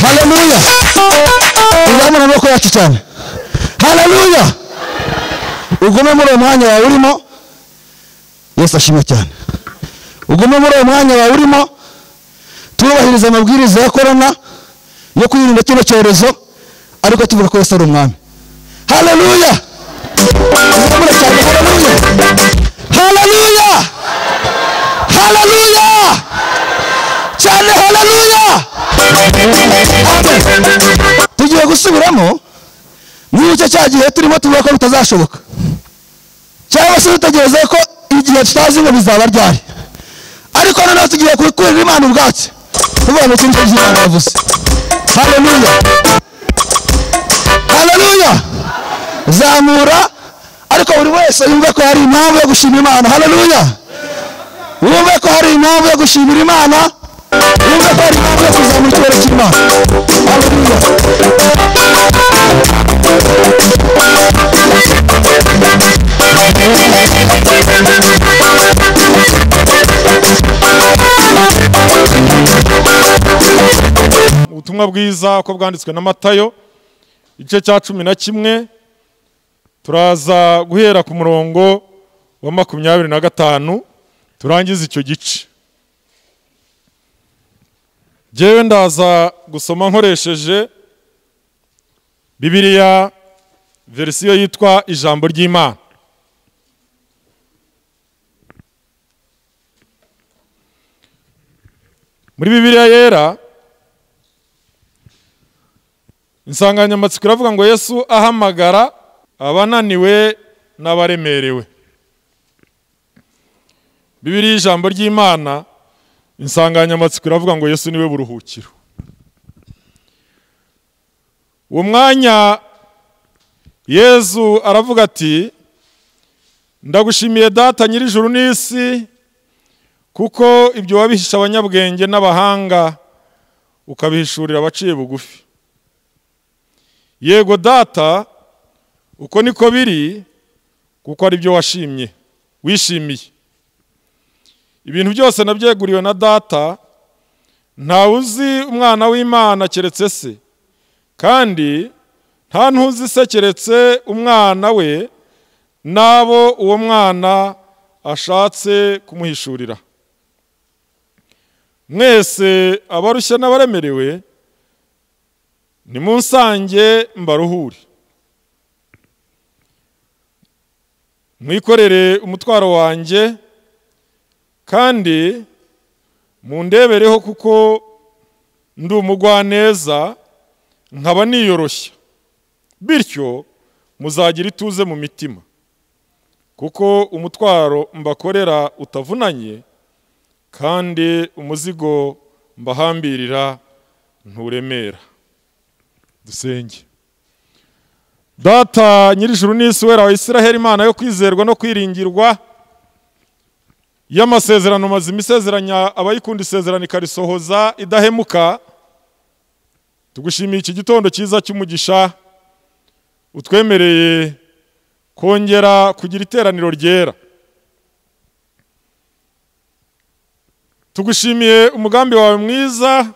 haleluya uzamura amaboko yacu cyane haleluya ugume muri uwo mwanya wawe urimo yesu ashimwe cyane ugume muri uwo mwanya wawe urimo twubahiriza amabwiriza ya korona yo kwirinda kino cyorezo ariko tuvuga ko yesu ari umwami haleluya uzamura cyane haleluya haleluya haleluya cyane haleluya tugiye gusubiramo muri icyo cya gihe turimo tuvuga ko bitazashoboka cyangwa se dutegereze ko igihe tutazi ngo bizaba ryari ariko noneho tugiye kubikurira imana ubwatsi tuvuga ngo turi kubyo imana yavuze haleluya haleluya zamura ariko buri wese yumve ko hari impamvu yo gushima imana haleluya wumve ko hari impamvu yo gushimira imana wumve ko hari impamvu yo kuzamura icyubahiro cy'imana haleluya ubutumwa bwiza uko bwanditswe na matayo igice cya cumi na kimwe turaza guhera ku murongo wa makumyabiri na gatanu turangize icyo gice ngewe ndaza gusoma nkoresheje bibiliya verisiyo yitwa ijambo ry'imana muri bibiliya yera insanganyamatsiko iravuga ngo yesu ahamagara abananiwe n'abaremerewe bibiriya ijambo ry'imana insanganyamatsiko iravuga ngo yesu niwe buruhukiro uwo mwanya yezu aravuga ati ndagushimiye data nyir'ijuru n'isi kuko ibyo wabihisha abanyabwenge n'abahanga ukabihishurira abaciye bugufi yego data uko niko biri kuko ari byo washimye wishimiye ibintu byose nabyeguriwe na data ntawe uzi umwana w'imana keretse se kandi nta ntuzi se keretse umwana we n'abo uwo mwana ashatse kumuhishurira mwese abarushya n'abaremerewe ni mu nsange mbaruhure mwikorere umutwaro wanjye kandi mundebereho kuko ndi umugwaneza nkaba niyoroshya bityo muzagira ituze mu mitima kuko umutwaro mbakorera utavunanye kandi umuzigo mbahambirira nturemera dusenge data nyir'ijuru n'isi wera wa israheli imana yo kwizerwa no kwiringirwa y'amasezerano mazima isezeranya abayikunda isezerano ikarisohoza idahemuka tugushimiye iki gitondo cyiza cy'umugisha utwemereye kongera kugira iteraniro ryera tugushimiye umugambi wawe mwiza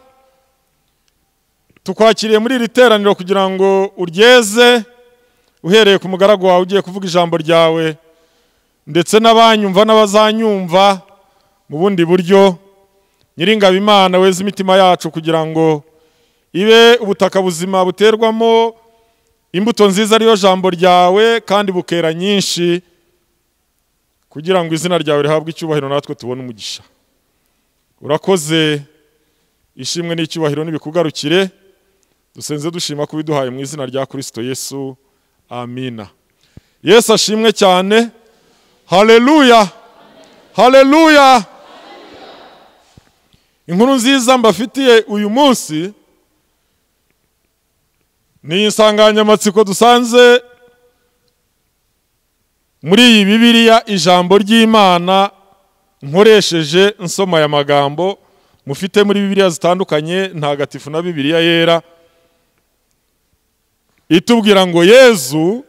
tukwakiriye muri iri teraniro kugira ngo uryeze uhereye ku mugaragu wawe ugiye kuvuga ijambo ryawe ndetse n'abanyumva n'abazanyumva mu bundi buryo nyiringabo imana weza imitima yacu kugira ngo ibe ubutaka buzima buterwamo imbuto nziza ariyo jambo ryawe kandi bukera nyinshi kugira ngo izina ryawe rihabwe icyubahiro natwe tubone umugisha urakoze ishimwe n'icyubahiro n'ibikugarukire dusenze dushima ko ubiduhaye mu izina rya kirisito yesu amina yesu ashimwe cyane hareruya hareruya inkuru nziza mbafitiye uyu munsi ni insanganyamatsiko dusanze muri iyi bibiliya ijambo ry'imana nkoresheje nsoma aya magambo mufite muri bibiliya zitandukanye ntagatifu na bibiliya yera itubwira ngo yezu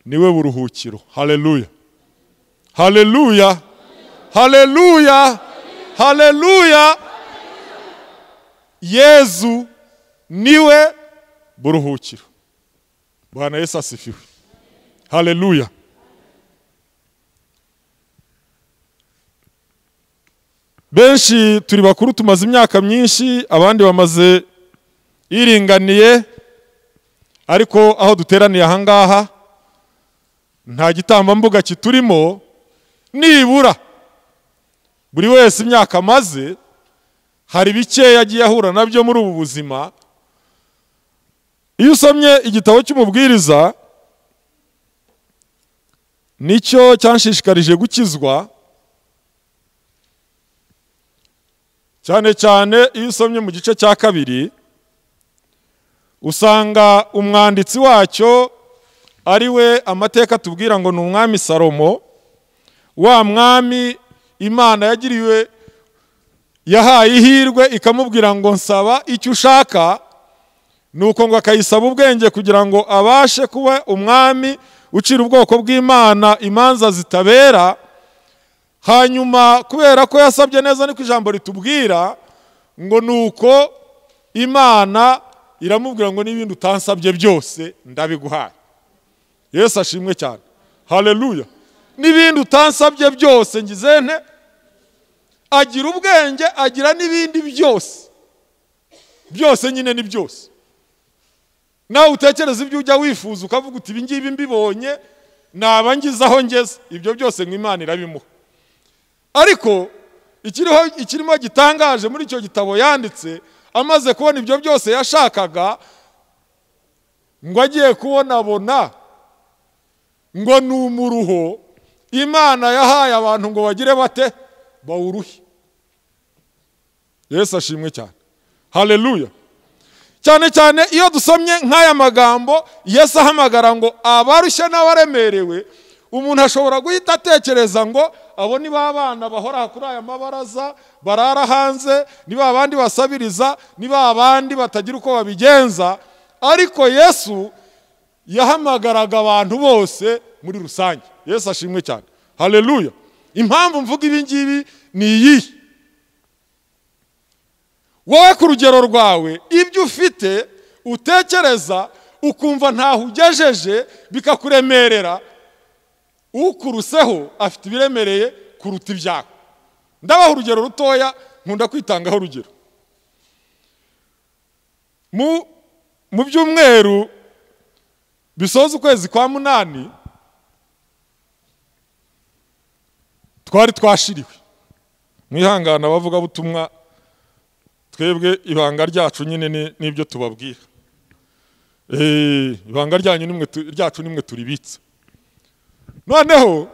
niwe buruhukiro hareruya hareruya hareruya hareruya yezu niwe buruhukiro bwana yesu asifiwe hareruya benshi turi bakuru tumaze imyaka myinshi abandi bamaze iringaniye ariko aho duteraniye ahangaha nta gitambambuga kiturimo nibura buri wese imyaka amaze hari bikeya agiye ahura nabyo muri ubu buzima iyo usomye igitabo cy'umubwiriza nicyo cyanshishikarije gukizwa cyane cyane iyo usomye mu gice cya kabiri usanga umwanditsi wacyo ari we amateka tubwira ngo ni umwami salomo wa mwami imana yagiriwe yahaye ihirwe ikamubwira ngo nsaba icyo ushaka ni uko ngo akayisaba ubwenge kugira ngo abashe kuba umwami ucira ubwoko bw'imana imanza zitabera hanyuma kubera ko yasabye neza niko ijambo ritubwira ngo ni uko imana iramubwira ngo n'ibindi utansabye byose ndabiguhaye yesu ashimwe cyane hareruya n'ibindi utansabye byose ngize nte agira ubwenge agira n'ibindi byose byose nyine ni byose nawe utekereza ibyo ujya wifuza ukavuga uti ibi ngibi mbibonye naba ngize aho ngeze ibyo byose nk'imana irabimuha ariko ikirimo gitangaje muri icyo gitabo yanditse amaze kubona ibyo byose yashakaga ngo agiye kubonabona ngo ni umuruho imana yahaye abantu ngo bagire bate bawuruhe yesu ashimwe cyane hareruya cyane cyane iyo dusomye nk'aya magambo yesu ahamagara ngo abarushye n'abaremerewe umuntu ashobora guhita atekereza ngo abo ni ba bana bahora kuri aya mabaraza barara hanze ni ba bandi basabiriza ni ba bandi batagira uko babigenza ariko yesu yahamagaraga abantu bose muri rusange yesu ashimwe cyane hareruya impamvu mvuga ibi ngibi ni iyihe wowe ku rugero rwawe ibyo ufite utekereza ukumva ntaho ugejeje bikakuremerera ukuruseho afite ibiremereye kuruta ibyawe ndabaha urugero rutoya nkunda kwitangaho urugero mu byumweru bisoza ukwezi kwa munani twari twashiriwe mwihangana abavugabutumwa twebwe ibanga ryacu nyine n'ibyo tubabwira ibanga ryacu nimwe turibitse noneho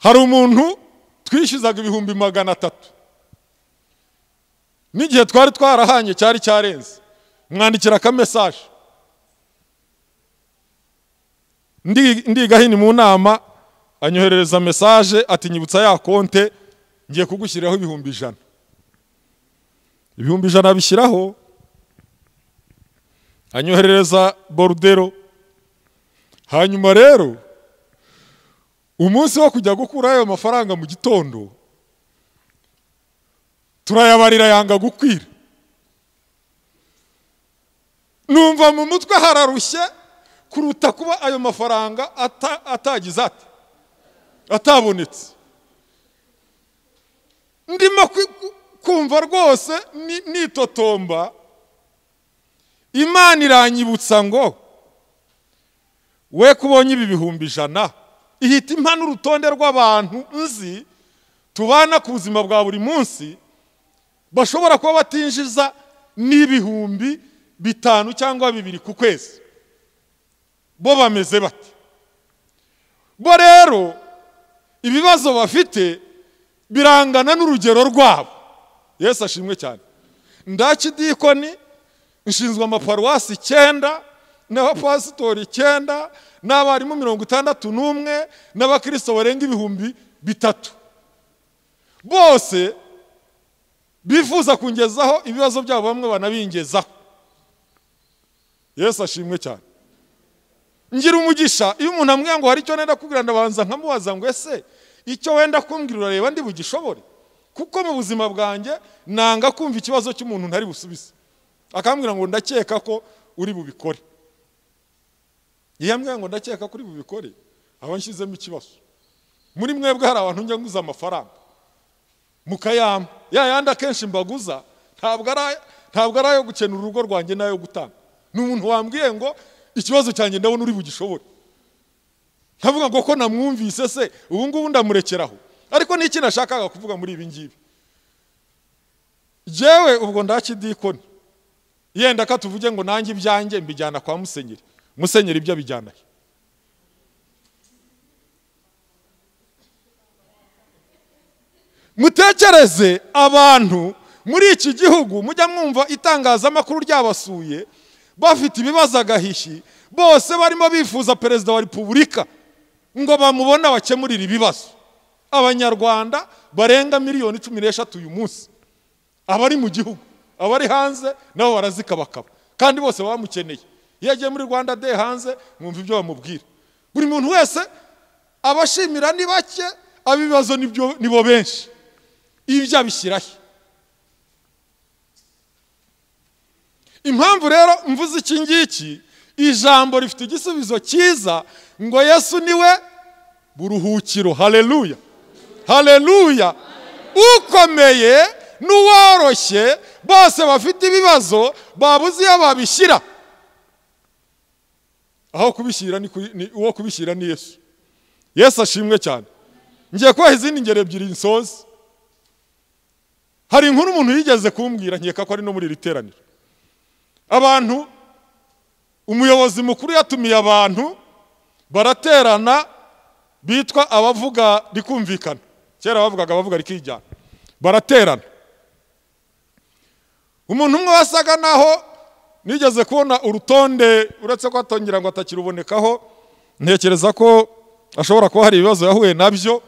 hari umuntu twishyuzaga ibihumbi magana atatu n'igihe twari twarahanye cyari cyarenze mwandikira akamesaje ndigahini mu nama anyoherereza mesaje ati nyibutsa ya konte ngiye kugushyiriraho ibihumbi ijana ibihumbi ijana bishyiraho anyoherereza borudero hanyuma rero umunsi wo kujya gukura ayo mafaranga mu gitondo turayabarira yanga gukwira numva mu mutwe hararushye kuruta kuba ayo mafaranga atagize ati atabonetse ndimo kumva rwose nitotomba imana iranyibutsa ngo we kubonye ibi bihumbi ijana ihita impa n'urutonde rw'abantu nzi tubana ku buzima bwa buri munsi bashobora kuba batinjiza n'ibihumbi bitanu cyangwa bibiri ku kwezi bo bameze bate bo rero ibibazo bafite birangana n'urugero rwabo yesu ashimwe cyane ndakidikoni nshinzwe amaparuwasi icyenda n'abapasitori icyenda n'abarimu mirongo itandatu n'umwe n'abakirisito barenga ibihumbi bitatu bose bifuza kungezaho ibibazo byabo bamwe banabingezaho yesu ashimwe cyane ngira umugisha iyo umuntu ambwira ngo hari icyo nenda kubwira ndabanza nkamubaza ngo ese icyo wenda kumbwira urareba ndi bugishobore kuko mu buzima bwanjye nanga kumva ikibazo cy'umuntu ntari busubize akambwira ngo ndakeka ko uri bubikore iyo ambwira ngo ndakeka ko uri bubikore aba nshyizemo ikibazo muri mwebwe hari abantu njya nguza amafaranga mukayampa ya yandi akenshi mbaguza ntabwo ari ntabwo ari ayo gukenura urugo rwanjye n'ayo gutanga ni umuntu wambwiye ngo ikibazo cyanjye ndabona uri bugishobore nkavuga ngo ko namwumvise se ubu ngubu ndamurekeraho ariko ni iki nashakaga kuvuga muri ibi ngibi yewe ubwo ndakidikoni yenda ko tuvuge ngo nanjye ibyanjye mbijyana kwa musenyeri musenyeri ibyo abijyana he mutekereze abantu muri iki gihugu mujya mwumva itangazamakuru ryabasuye bafite ibibazo agahishi bose barimo bifuza perezida wa repubulika ngo bamubone abakemurire ibibazo abanyarwanda barenga miliyoni cumi n'eshatu uyu munsi abari mu gihugu abari hanze nabo barazikabakaba kandi bose bamukeneye iyo agiye muri rwanda de hanze mwumva ibyo bamubwira buri muntu wese abashimira ni bake ab'ibibazo nibo benshi ibyo abishyiraho impamvu rero mvuze iki ngiki ijambo rifite igisubizo cyiza ngo yesu niwe buruhukiro hareruya hareruya ukomeye n'uworoshye bose bafite ibibazo babuze iyo babishyira aho kubishyira ni uwo kubishyira ni yesu yesu ashimwe cyane ngiye kubaha izindi ngero ebyiri nsozi hari inkuru umuntu yigeze kumbwira nkeka ko ari no muri iri teraniro abantu umuyobozi mukuru yatumiye abantu baraterana bitwa abavuga rikumvikana kera bavugaga abavuga rikijyana baraterana umuntu umwe wasaga naho nigeze kubona urutonde uretse ko atongera ngo atakirubonekaho ntekereza ko ashobora kuba hari ibibazo yahuye nabyo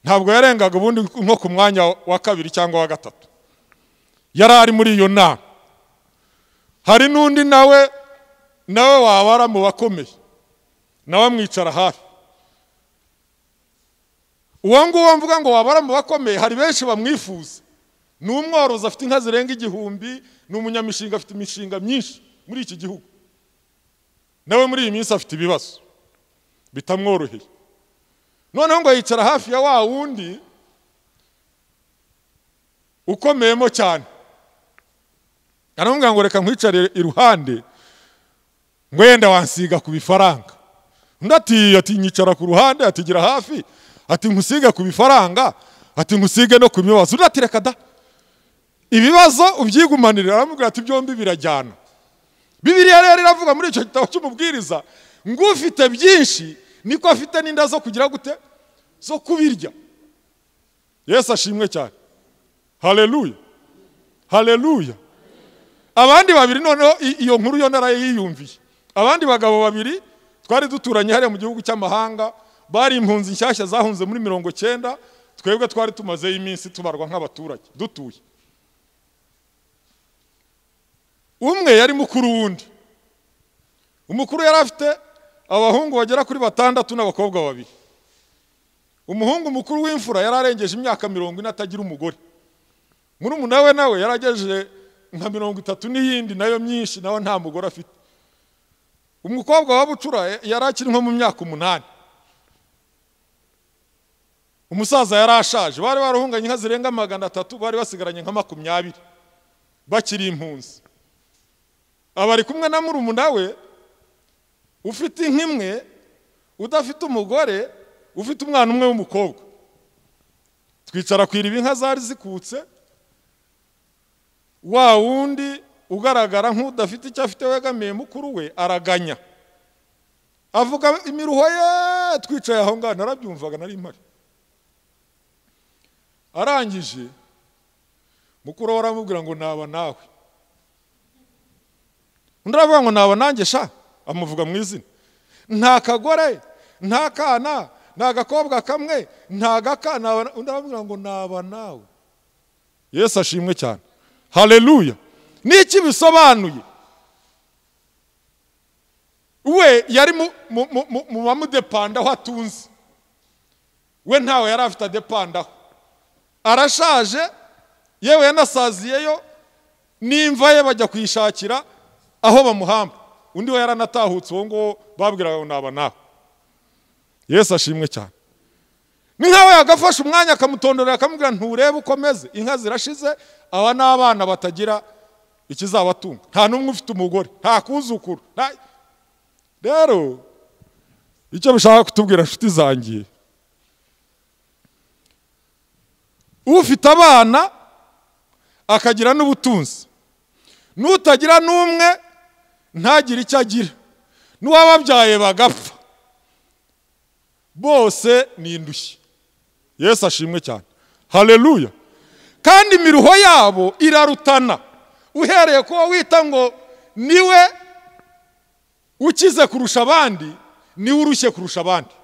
ntabwo yarengaga ubundi nko ku mwanya wa kabiri cyangwa wa gatatu yari ari muri iyo nama hari n'undi nawe nawe wabara mu bakomeye nawe amwicara hafi uwo nguwo mvuga ngo wabara mu bakomeye hari benshi bamwifuza ni umworozi afite inka zirenga igihumbi ni umunyamishinga afite imishinga myinshi muri iki gihugu nawe muri iyi minsi afite ibibazo bitamworoheye noneho ngo yicara hafi ya wa wundi ukomeyemo cyane aramubwira ngo reka nkwicare iruhande ngo yenda wansiga ku bifaranga undi ati ati nyicara ku ruhande ati gira hafi ati nkusige ku bifaranga ati nkusige no ku bibazo undi ati reka da ibibazo ubyigumanire aramubwira ati byombi birajyana bibiriya rero iravuga muri icyo gitabo cy'umubwiriza ngo ufite byinshi niko afite n'inda zo kugira gute zo kubirya yesu ashimwe cyane hareruya hareruya abandi babiri noneho iyo nkuru yo narayiyumviye abandi bagabo babiri twari duturanye hariya mu gihugu cy'amahanga bari impunzi nshyashya zahunze muri mirongo cyenda twebwe twari tumazeho iminsi tubarwa nk'abaturage dutuye umwe yari mukuru wundi umukuru yari afite abahungu bagera kuri batandatu n'abakobwa babiri umuhungu mukuru w'imfura yari arengeje imyaka mirongo ine atagira umugore murumuna we nawe yari agejeje nka mirongo itatu n'iyindi nayo myinshi nawe nta mugore afite umukobwa wa bucura yari akiri nko mu myaka umunani umusaza yari ashaje bari barahunganye inka zirenga magana atatu bari basigaranye nka makumyabiri bakiri impunzi aba ari kumwe na murumuna we ufite inka imwe udafite umugore ufite umwana umwe w'umukobwa twicara ku iriba inka zari zikutse wa wundi ugaragara nk'udafite icyo afite wegamiye mukuru we araganya avuga imiruho ye twicaye aho ngaho narabyumvaga nari mpari arangije mukuru we aramubwira ngo naba nawe undi aravuga ngo naba nanjye sha amuvuga mu izina nta kagore nta kana nta gakobwa kamwe nta gaka naba- undi aramubwira ngo naba nawe yesu ashimwe cyane haleluya n'iki bisobanuye we yari mu- mu- mu- mu- mu bamudepandaho atunze we ntawe yari afite adepandaho arashaje yewe yanasaziyeyo n'imva ye bajya kuyishakira aho bamuhamba undi we yaranatahutse uwo nguwo babwiraga ngo naba nawe yesu ashimwe cyane ni nkawe yagafashe umwanya akamutondorera akamubwira nturebe uko ameze inka zirashize aba ni abana batagira ikizabatunga nta n'umwe ufite umugore nta kuzukuru nta- rero icyo bishaka kutubwira inshuti zangiye ufite abana akagira n'ubutunzi n'utagira n'umwe ntagire icyo agira n'uwababyaye bagapfa bose ni indushyi yesu ashimwe cyane haleluya kandi imiruho yabo irarutana uhereye ku wo wita ngo niwe ukize kurusha abandi niwe urushye kurusha abandi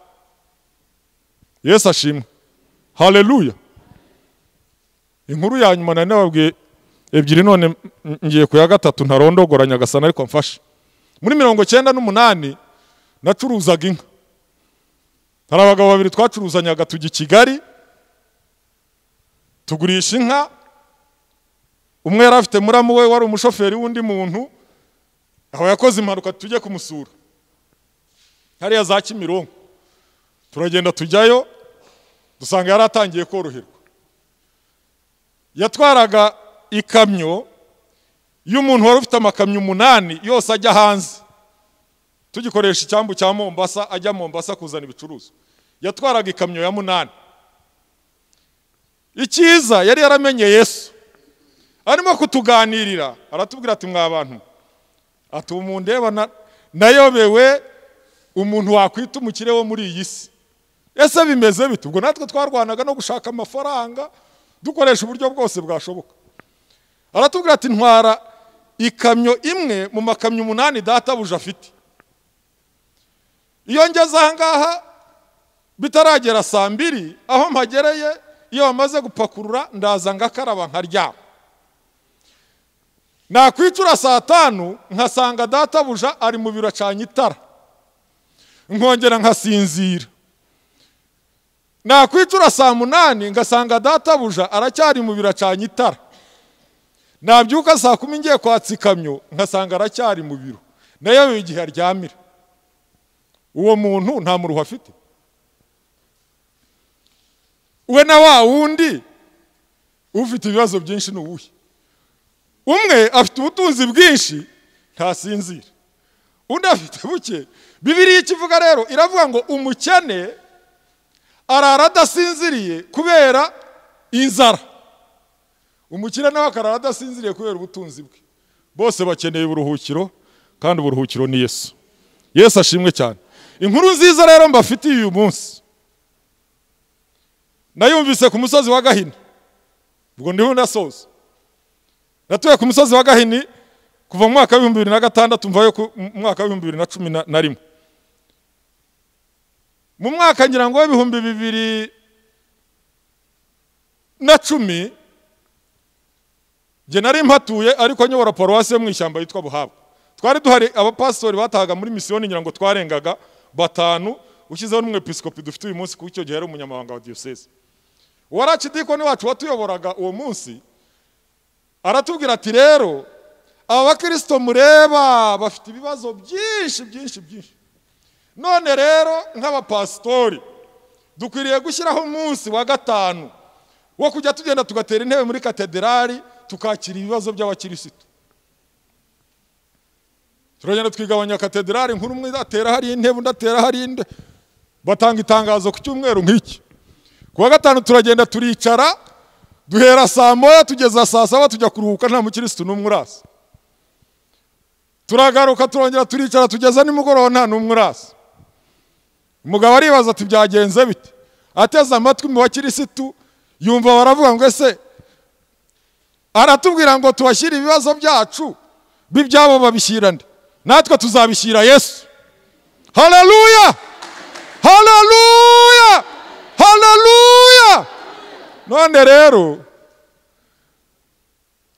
yesu ashimwe haleluya inkuru ya nyuma nari nababwiye ebyiri none m- m- ngiye ku ya gatatu ntarondogora nyagasana ariko mfashe muri mirongo cyenda n'umunani nacuruzaga inka hari abagabo babiri twacuruzanyaga tujya i kigali tugurisha inka umwe yari afite muramu we wari umushoferi w'undi muntu aho yakoze impanuka tujye kumusura hariya za kimironko turagenda tujyayo dusanga yari atangiye koroherwa yatwaraga ikamyo y'umuntu wari ufite amakamyo umunani yose ajya hanze tugikoresha icyambu cya mombasa ajya mombasa kuzana ibicuruzwa yatwaraga ikamyo ya munani icyiza yari yaramenye yesu arimo kutuganirira aratubwira ati mwa bantu ati ubu mundeba na- nayobewe umuntu wakwita umukire wo muri iyi si ese bimeze bite ubwo natwe twarwanaga no gushaka amafaranga dukoresha uburyo bwose bwashoboka aratubwira ati ntwara ikamyo imwe mu makamyo umunani databuja afite iyo ngeze ahangaha bitaragera saa mbiri aho mpagereye iyo bamaze gupakurura ndaza ngakaraba nkaryama nakwicura saa tanu nkasanga databuja ari mu biro acanye itara nkongera nkasinzira nakwicura saa munani ngasanga databuja aracyari mu biro acanye itara nabyuka saa kumi ngiye kwatsa ikamyo ngasanga aracyari mu biro nayo igihe aryamira uwo muntu nta muruho afite we na wa wundi ufite ibibazo byinshi ni uwuhe umwe afite ubutunzi bwinshi ntasinzira undi afite buke bibiriya ikivuga rero iravuga ngo umukene arara adasinziriye kubera inzara umukire nawe akarara adasinziriye kubera ubutunzi bwe bose bakeneye uburuhukiro kandi uburuhukiro ni yesu yesu ashimwe cyane inkuru nziza rero mbafitiye uyu munsi nayumvise ku musozi wa gahini ubwo ndiho ndasoza natuye ku musozi wa gahini kuva mu mwaka w'ibihumbi bibiri na gatandatu mvayo ku- mu mwaka w'ibihumbi bibiri na cumi na- na rimwe mu mwaka ngira ngo w'ibihumbi bibiri na cumi njye nari mpatuye ariko nyobora paruwasi yo mu ishyamba yitwa buhabwa twari duhari abapasitori batahaga muri misiyoni ngira ngo twarengaga batanu ushyizeho n'umwepiskopi dufite uyu munsi kuko icyo gihe yari umunyamabanga wa diyoseze uwari akidikoni wacu watuyoboraga uwo munsi aratubwira ati rero aba bakirisito mureba bafite ibibazo byinshi byinshi byinshi none rero nk'abapasitori dukwiriye gushyiraho umunsi wa gatanu wo kujya tugenda tugatera intebe muri katederali tukakira ibibazo by'abakirisitu turagenda twigabanya katederali nkuru umwe atera hari intebe undi atera hari indi batanga itangazo ku cyumweru nk'iki ku wa gatanu turagenda turicara duhera saa moya tugeza saa saba tujya kuruhuka nta mukirisitu n'umwe urasa turagaruka turongera turicara tugeza nimugoroba nta n'umwe urasa umugabo aribaza ati byagenze bite ateze amatwi mu bakirisitu yumva baravuga ngo ese aratubwira ngo tubashyire ibibazo byacu b'ibyabo babishyirane natwe tuzabishyira yesu hararuya hararuya hararuya none rero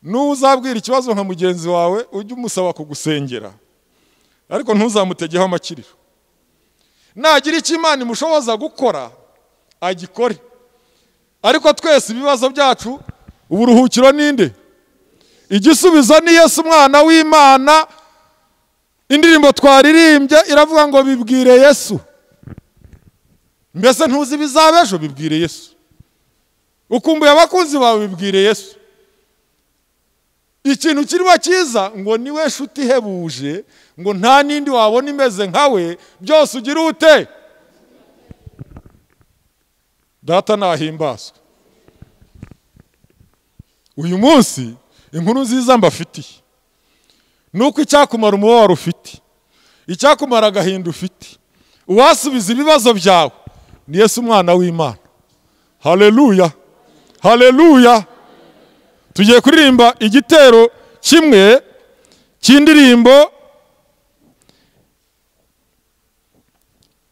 n'uzabwira ikibazo nka mugenzi wawe ujye umusaba kugusengera ariko ntuzamutegeho amakiriro nagira icyo imana imushoboza gukora agikore ariko twese ibibazo byacu uburuhukiro ninde igisubizo ni yesu umwana w'imana indirimbo twaririmbye iravuga ngo bibwire yesu mbese ntuzi ibizaba ejo bibwire yesu ukumbuye abakunzi bawe bibwire yesu ikintu kirimo cyiza ngo niwe nshuti ihebuje ngo nta n'indi wabona imeze nkawe byose ugira ute data nahimbazwe uyu munsi inkuru nziza mbafitiye ni uko icyakumara umubabaro ufite icyakumara agahinda ufite uwasubiza ibibazo byawe ni Yesu umwana w'imana hareruya hareruya tugiye kuririmba igitero kimwe cy'indirimbo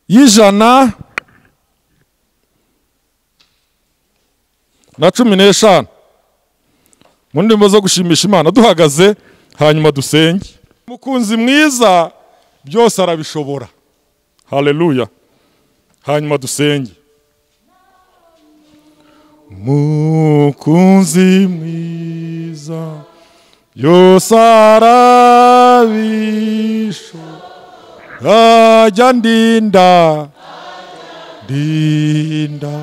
y'ijana na cumi n'eshanu mu ndimi zo gushimisha imana duhagaze hanyuma dusenge umukunzi mwiza byose arabishobora hareruya hanyuma dusenge umukunzi mwiza byose arabishobora ajya ndinda ndinda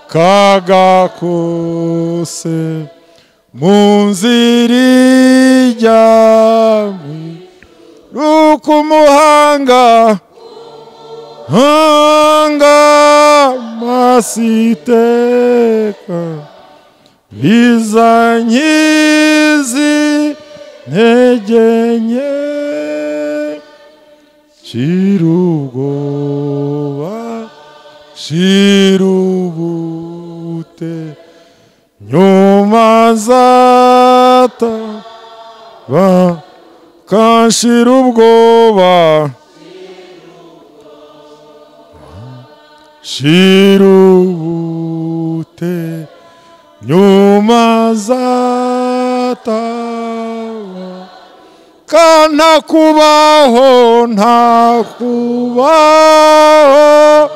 kagakose mu nzira ijyamwe nuko umuhanga hanga masiteka biza nkizi ntege nke shira ubwoba shira ubute nyuma zata bakanshira ubwoba shira ubute nyuma zata kana kubaho nta kubaho